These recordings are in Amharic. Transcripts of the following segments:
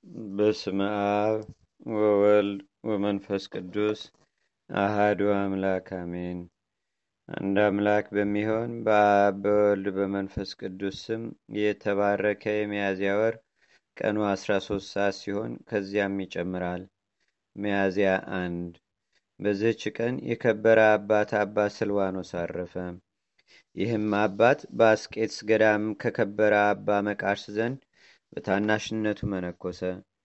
በስመ አብ ወወልድ ወመንፈስ ቅዱስ አሃዱ አምላክ አሜን። አንድ አምላክ በሚሆን በአብ በወልድ በመንፈስ ቅዱስ ስም የተባረከ የሚያዝያ ወር ቀኑ 13 ሰዓት ሲሆን ከዚያም ይጨምራል። ሚያዝያ አንድ በዚህች ቀን የከበረ አባት አባ ስልዋኖስ አረፈ። ይህም አባት በአስቄትስ ገዳም ከከበረ አባ መቃርስ ዘንድ በታናሽነቱ መነኮሰ።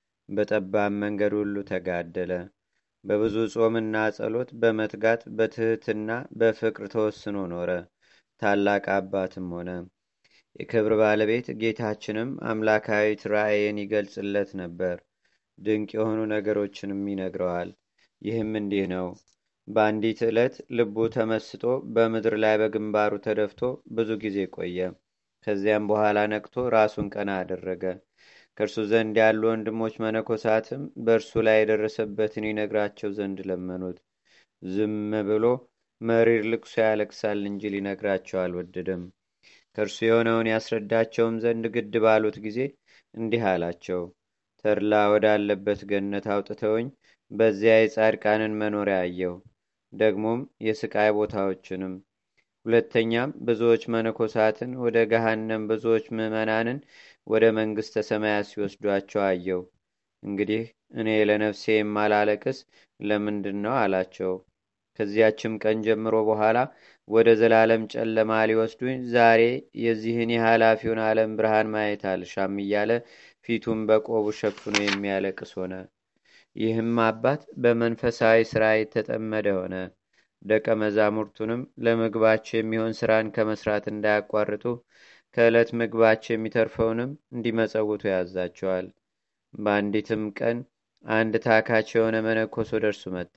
በጠባብ መንገድ ሁሉ ተጋደለ። በብዙ ጾምና ጸሎት በመትጋት በትህትና በፍቅር ተወስኖ ኖረ። ታላቅ አባትም ሆነ። የክብር ባለቤት ጌታችንም አምላካዊት ራእይን ይገልጽለት ነበር። ድንቅ የሆኑ ነገሮችንም ይነግረዋል። ይህም እንዲህ ነው። በአንዲት ዕለት ልቡ ተመስጦ በምድር ላይ በግንባሩ ተደፍቶ ብዙ ጊዜ ቆየ። ከዚያም በኋላ ነቅቶ ራሱን ቀና አደረገ። ከእርሱ ዘንድ ያሉ ወንድሞች መነኮሳትም በእርሱ ላይ የደረሰበትን ይነግራቸው ዘንድ ለመኑት። ዝም ብሎ መሪር ልቅሶ ያለቅሳል እንጂ ሊነግራቸው አልወደደም። ከእርሱ የሆነውን ያስረዳቸውም ዘንድ ግድ ባሉት ጊዜ እንዲህ አላቸው። ተድላ ወዳለበት ገነት አውጥተውኝ በዚያ የጻድቃንን መኖሪያ አየው። ደግሞም የስቃይ ቦታዎችንም ሁለተኛም ብዙዎች መነኮሳትን ወደ ገሃነም ብዙዎች ምዕመናንን ወደ መንግሥተ ሰማያት ሲወስዷቸው አየው። እንግዲህ እኔ ለነፍሴ የማላለቅስ ለምንድን ነው አላቸው። ከዚያችም ቀን ጀምሮ በኋላ ወደ ዘላለም ጨለማ ሊወስዱኝ ዛሬ የዚህን የኃላፊውን ዓለም ብርሃን ማየት አልሻም እያለ ፊቱን በቆቡ ሸፍኖ የሚያለቅስ ሆነ። ይህም አባት በመንፈሳዊ ሥራ የተጠመደ ሆነ። ደቀ መዛሙርቱንም ለምግባቸው የሚሆን ሥራን ከመስራት እንዳያቋርጡ ከዕለት ምግባቸው የሚተርፈውንም እንዲመጸውቱ ያዛቸዋል። በአንዲትም ቀን አንድ ታካች የሆነ መነኮስ ወደ እርሱ መጣ።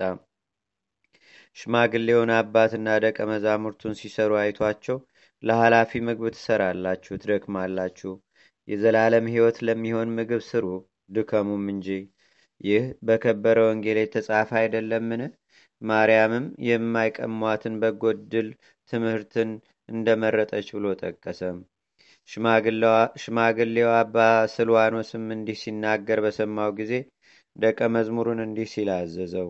ሽማግሌውን አባትና ደቀ መዛሙርቱን ሲሰሩ አይቷቸው ለኃላፊ ምግብ ትሰራላችሁ፣ ትደክማላችሁ፣ የዘላለም ሕይወት ለሚሆን ምግብ ስሩ፣ ድከሙም እንጂ ይህ በከበረ ወንጌል የተጻፈ አይደለምን? ማርያምም የማይቀሟትን በጎ ዕድል ትምህርትን እንደመረጠች ብሎ ጠቀሰም። ሽማግሌው አባ ስልዋኖስም እንዲህ ሲናገር በሰማው ጊዜ ደቀ መዝሙሩን እንዲህ ሲል አዘዘው።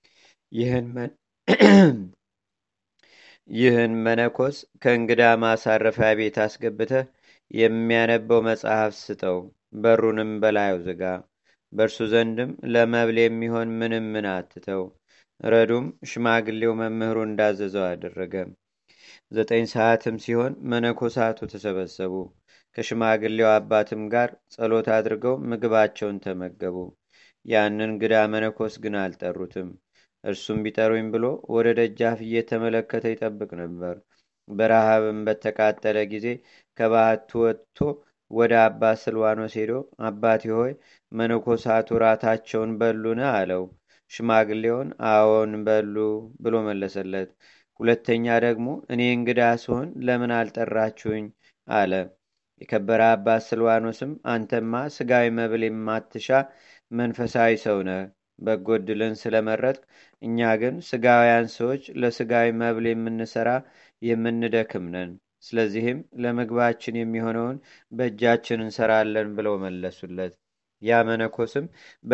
ይህን መነኮስ ከእንግዳ ማሳረፊያ ቤት አስገብተህ የሚያነበው መጽሐፍ ስጠው፣ በሩንም በላዩ ዝጋ። በእርሱ ዘንድም ለመብል የሚሆን ምንም ምን አትተው። ረዱም ሽማግሌው መምህሩ እንዳዘዘው አደረገ። ዘጠኝ ሰዓትም ሲሆን መነኮሳቱ ተሰበሰቡ። ከሽማግሌው አባትም ጋር ጸሎት አድርገው ምግባቸውን ተመገቡ። ያንን እንግዳ መነኮስ ግን አልጠሩትም። እርሱም ቢጠሩኝ ብሎ ወደ ደጃፍ እየተመለከተ ይጠብቅ ነበር። በረሃብም በተቃጠለ ጊዜ ከባህቱ ወጥቶ ወደ አባ ስልዋኖስ ሄዶ አባቴ ሆይ መነኮሳቱ ራታቸውን በሉን? አለው። ሽማግሌውን አዎን በሉ ብሎ መለሰለት። ሁለተኛ ደግሞ እኔ እንግዳ ስሆን ለምን አልጠራችሁኝ? አለ። የከበረ አባት ስልዋኖስም አንተማ ስጋዊ መብል የማትሻ መንፈሳዊ ሰው ነህ፣ በጎ ዕድልን ስለመረጥክ፣ እኛ ግን ስጋውያን ሰዎች ለስጋዊ መብል የምንሰራ የምንደክም ነን። ስለዚህም ለምግባችን የሚሆነውን በእጃችን እንሰራለን ብለው መለሱለት። ያ መነኮስም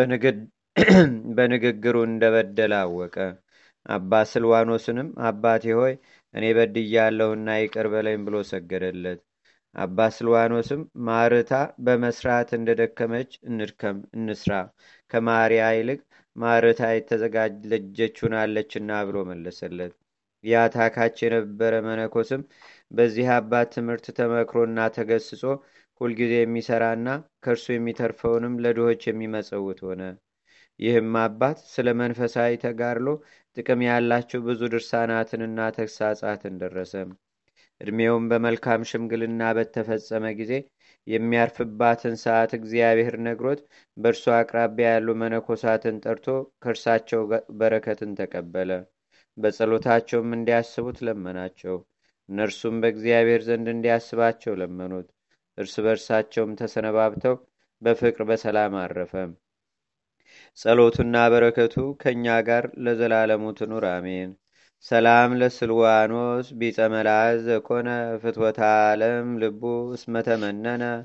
በንግግሩ እንደበደለ አወቀ። አባ ስልዋኖስንም አባቴ ሆይ እኔ በድያለሁና ይቅር በለኝ ብሎ ሰገደለት። አባ ስልዋኖስም ማርታ በመስራት እንደደከመች እንድከም እንስራ፣ ከማርያ ይልቅ ማርታ የተዘጋጀች ሆናለችና ብሎ መለሰለት። ያ ታካች የነበረ መነኮስም በዚህ አባት ትምህርት ተመክሮና ተገስጾ ሁልጊዜ የሚሰራና ከእርሱ የሚተርፈውንም ለድሆች የሚመጸውት ሆነ። ይህም አባት ስለ መንፈሳዊ ተጋድሎ ጥቅም ያላቸው ብዙ ድርሳናትንና ተግሳጻትን ደረሰ። ዕድሜውም በመልካም ሽምግልና በተፈጸመ ጊዜ የሚያርፍባትን ሰዓት እግዚአብሔር ነግሮት በእርሱ አቅራቢያ ያሉ መነኮሳትን ጠርቶ ከእርሳቸው በረከትን ተቀበለ። በጸሎታቸውም እንዲያስቡት ለመናቸው። እነርሱም በእግዚአብሔር ዘንድ እንዲያስባቸው ለመኑት። እርስ በርሳቸውም ተሰነባብተው በፍቅር በሰላም አረፈ። ጸሎቱና በረከቱ ከእኛ ጋር ለዘላለሙ ትኑር አሜን። ሰላም ለስልዋኖስ ቢጸ መልአዝ ዘኮነ ፍትወተ ዓለም ልቡ እስመተመነነ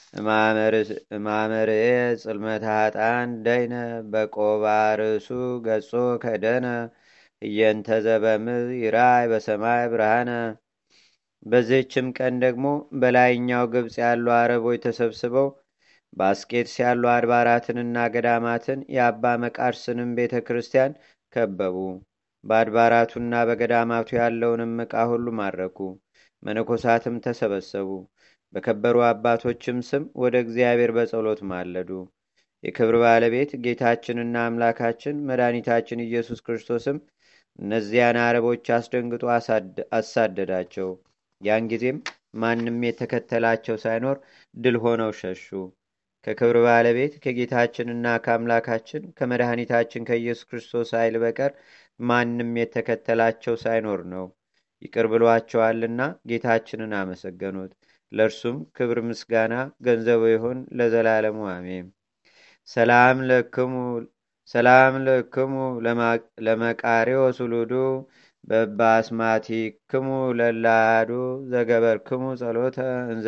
ማመርኤ ጽልመተ ሀጣን ደይነ በቆባ ርእሱ ገጾ ከደነ እየንተ ዘበምዝ ይራይ በሰማይ ብርሃነ በዚህችም ቀን ደግሞ በላይኛው ግብፅ ያሉ አረቦች ተሰብስበው በአስቄጥስ ያሉ አድባራትንና ገዳማትን የአባ መቃርስንም ቤተ ክርስቲያን ከበቡ። በአድባራቱና በገዳማቱ ያለውንም ዕቃ ሁሉ ማረኩ። መነኮሳትም ተሰበሰቡ። በከበሩ አባቶችም ስም ወደ እግዚአብሔር በጸሎት ማለዱ። የክብር ባለቤት ጌታችንና አምላካችን መድኃኒታችን ኢየሱስ ክርስቶስም እነዚያን አረቦች አስደንግጦ አሳደዳቸው። ያን ጊዜም ማንም የተከተላቸው ሳይኖር ድል ሆነው ሸሹ። ከክብር ባለቤት ከጌታችንና ከአምላካችን ከመድኃኒታችን ከኢየሱስ ክርስቶስ ኃይል በቀር ማንም የተከተላቸው ሳይኖር ነው። ይቅር ብሏቸዋልና ጌታችንን አመሰገኑት። ለእርሱም ክብር ምስጋና ገንዘቡ ይሁን ለዘላለሙ አሜን። ሰላም ለክሙ ሰላም ለክሙ ለመቃሪዎስ ውሉዱ በባስማቲክሙ ለላዱ ዘገበርክሙ ጸሎተ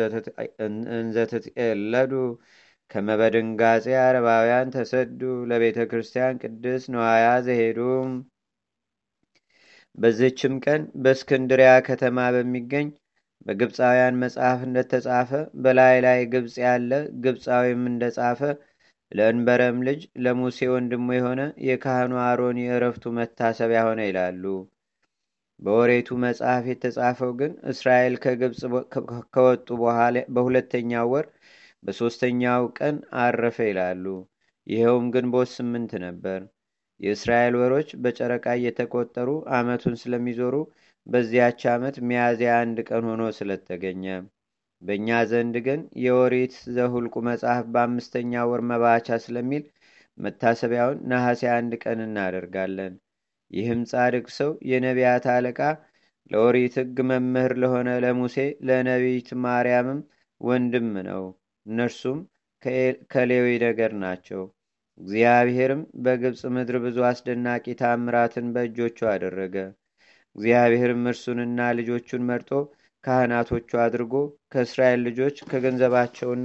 እንዘትትኤለዱ ከመበድንጋጼ አረባውያን ተሰዱ ለቤተ ክርስቲያን ቅድስ ነዋያ ዘሄዱ። በዝችም ቀን በእስክንድሪያ ከተማ በሚገኝ በግብፃውያን መጽሐፍ እንደተጻፈ በላይ ላይ ግብፅ ያለ ግብፃዊም እንደጻፈ ለእንበረም ልጅ ለሙሴ ወንድሙ የሆነ የካህኑ አሮን የእረፍቱ መታሰቢያ ሆነ ይላሉ። በወሬቱ መጽሐፍ የተጻፈው ግን እስራኤል ከግብፅ ከወጡ በሁለተኛው ወር በሦስተኛው ቀን አረፈ ይላሉ። ይኸውም ግንቦት ስምንት ነበር። የእስራኤል ወሮች በጨረቃ እየተቆጠሩ ዓመቱን ስለሚዞሩ በዚያች ዓመት ሚያዝያ አንድ ቀን ሆኖ ስለተገኘ በእኛ ዘንድ ግን የወሪት ዘሁልቁ መጽሐፍ በአምስተኛ ወር መባቻ ስለሚል መታሰቢያውን ነሐሴ አንድ ቀን እናደርጋለን። ይህም ጻድቅ ሰው የነቢያት አለቃ ለኦሪት ሕግ መምህር ለሆነ ለሙሴ ለነቢይት ማርያምም ወንድም ነው። እነርሱም ከሌዊ ነገር ናቸው። እግዚአብሔርም በግብፅ ምድር ብዙ አስደናቂ ታምራትን በእጆቹ አደረገ። እግዚአብሔርም እርሱንና ልጆቹን መርጦ ካህናቶቹ አድርጎ ከእስራኤል ልጆች ከገንዘባቸውና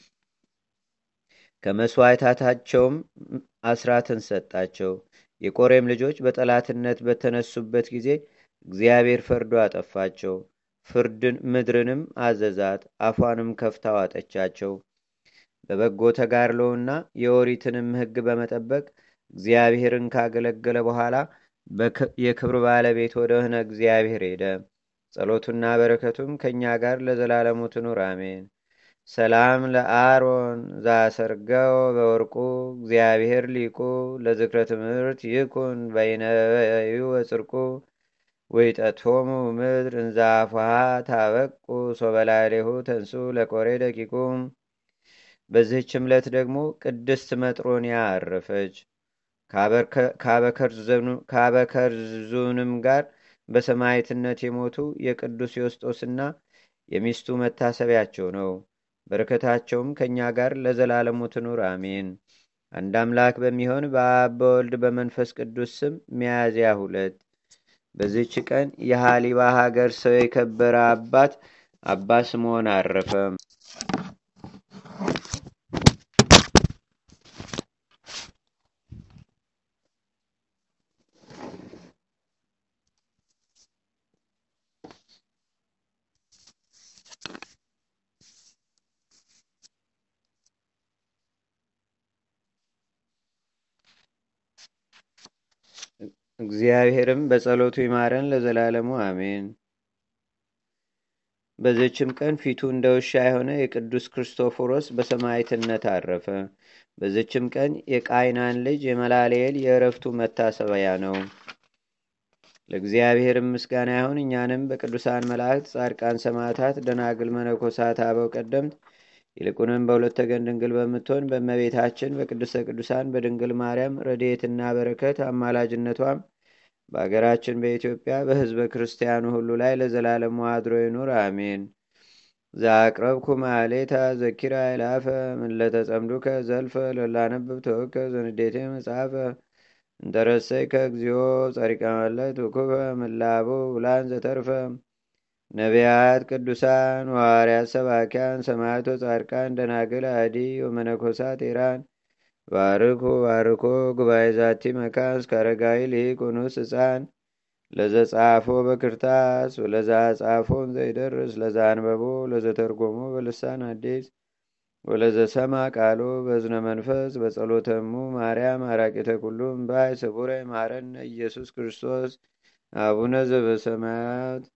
ከመስዋዕታታቸውም አስራትን ሰጣቸው። የቆሬም ልጆች በጠላትነት በተነሱበት ጊዜ እግዚአብሔር ፈርዶ አጠፋቸው። ፍርድን ምድርንም አዘዛት፣ አፏንም ከፍታ ዋጠቻቸው። በበጎ ተጋድሎውና የኦሪትንም ሕግ በመጠበቅ እግዚአብሔርን ካገለገለ በኋላ የክብር ባለቤት ወደሆነ እግዚአብሔር ሄደ። ጸሎቱና በረከቱም ከእኛ ጋር ለዘላለሙ ትኑር አሜን። ሰላም ለአሮን ዛሰርገው በወርቁ እግዚአብሔር ሊቁ ለዝክረ ትምህርት ይኩን በይነበዩ ወፅርቁ ወይጠቶሙ ምድር እንዛፏሃ ታበቁ ሶበላሌሁ ተንሱ ለቆሬ ደቂቁ። በዚህች ዕለት ደግሞ ቅድስት መጥሮንያ አረፈች። ከአበከርዙንም ጋር በሰማዕትነት የሞቱ የቅዱስ ዮስጦስና የሚስቱ መታሰቢያቸው ነው። በረከታቸውም ከእኛ ጋር ለዘላለሙ ትኑር አሜን። አንድ አምላክ በሚሆን በአብ በወልድ በመንፈስ ቅዱስ ስም ሚያዝያ ሁለት በዚች ቀን የሃሊባ ሀገር ሰው የከበረ አባት አባ ስምዖን አረፈ። እግዚአብሔርም በጸሎቱ ይማረን ለዘላለሙ አሜን። በዘችም ቀን ፊቱ እንደ ውሻ የሆነ የቅዱስ ክርስቶፎሮስ በሰማዕትነት አረፈ። በዘችም ቀን የቃይናን ልጅ የመላልኤል የእረፍቱ መታሰቢያ ነው። ለእግዚአብሔርም ምስጋና ይሁን። እኛንም በቅዱሳን መላእክት፣ ጻድቃን፣ ሰማዕታት፣ ደናግል፣ መነኮሳት፣ አበው ቀደምት ይልቁንም በሁለት ወገን ድንግል በምትሆን በእመቤታችን በቅድስተ ቅዱሳን በድንግል ማርያም ረድኤትና በረከት አማላጅነቷም በአገራችን በኢትዮጵያ በሕዝበ ክርስቲያኑ ሁሉ ላይ ለዘላለሙ አድሮ ይኑር፣ አሜን። ዛቅረብኩ ማሌታ ዘኪራ ይላፈ ምለተጸምዱከ ዘልፈ ለላነብብ ተወከ ዘንዴቴ መጽሐፈ እንተረሰይከ እግዚኦ ጸሪቀ መለት ውኩፈ ምላቡ ብላን ዘተርፈ ነቢያት፣ ቅዱሳን፣ ሐዋርያት፣ ሰባኪያን፣ ሰማዕቶ፣ ጻድቃን፣ ደናግል፣ አዲ ወመነኮሳት ኢራን ባርኩ ባርኮ ጉባኤ ዛቲ መካን እስከ አረጋዊ ሊቅ ኑስ ህፃን ለዘጻፎ በክርታስ ወለዛ ጻፎን ዘይደርስ ለዛ አንበቦ ለዘተርጎሞ በልሳን አዲስ ወለዘሰማ ቃሎ በዝነ መንፈስ በጸሎተሙ ማርያም አራቂተ ኩሉም ባይ ስቡረ ማረነ ኢየሱስ ክርስቶስ አቡነ ዘበሰማያት